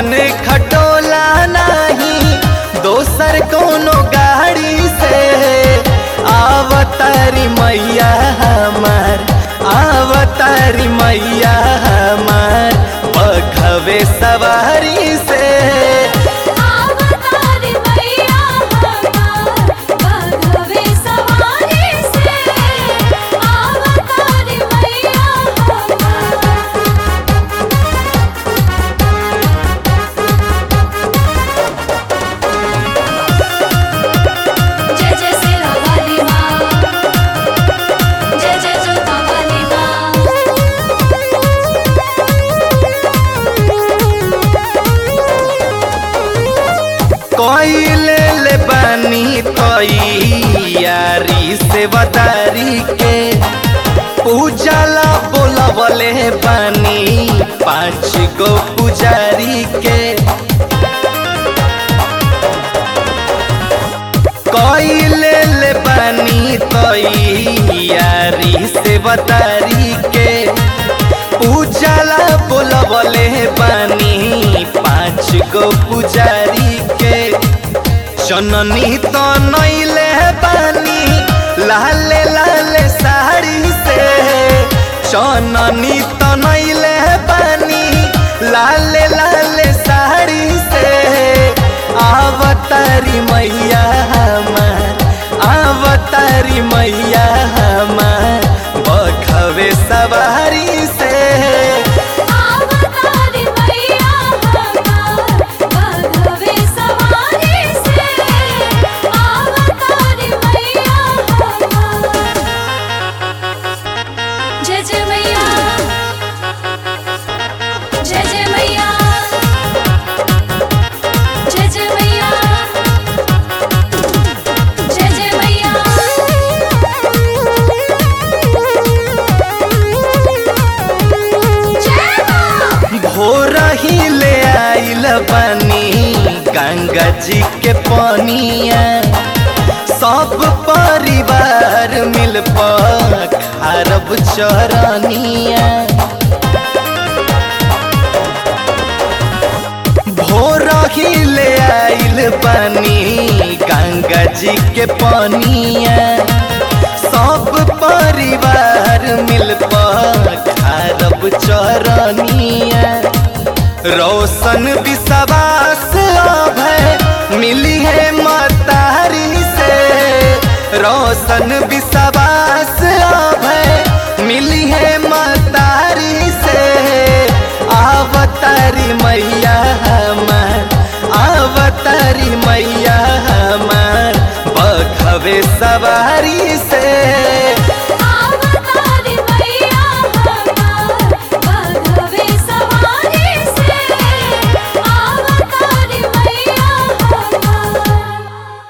ऐसन खटोला नहीं दोसर कोनो गाड़ी से आवतारी मैया हमार आवतारी मैया हमार बघवे सवारी से आवतारी मैया हमार बघवे सवारी से आवतारी मैया हमार जय जय सिरा वाली माँ जय जय जोता वाली कोइले ले बानी तैयारी से बतारी के पूजला बोलवले बानी पाँच गो पुजारी के कोइले ले बानी तैयारी से बतारी के पूजला बोलवले बानी पाँच गो पुजारी के जननी तो नैले बानी लाले लाले साड़ी से जननी तो नैले बानी लाले लाले साड़ी से आवतारी मैया हमार आवतारी मैया हमार बखवे सवारी से आवतारी मैया हमार बघवे सवारी से आवतारी मैया हमार जय जय मैया जय जय मैया जय जय मैया जय जय मैया भोर ही ले आइल बनी गंगा जी के पनिया सब परिवार मिल अरब चरनिया भोर ही ले आइल बनी गंगा जी के पनिया सब परिवार मिल अरब चरनिया रोशन विश्वास अभय मिली है मतारी से रोशन विश्वास अभय मिली है मतारी से आवतारी मैया हमार आवतारी मैया हमार बघवे सवारी से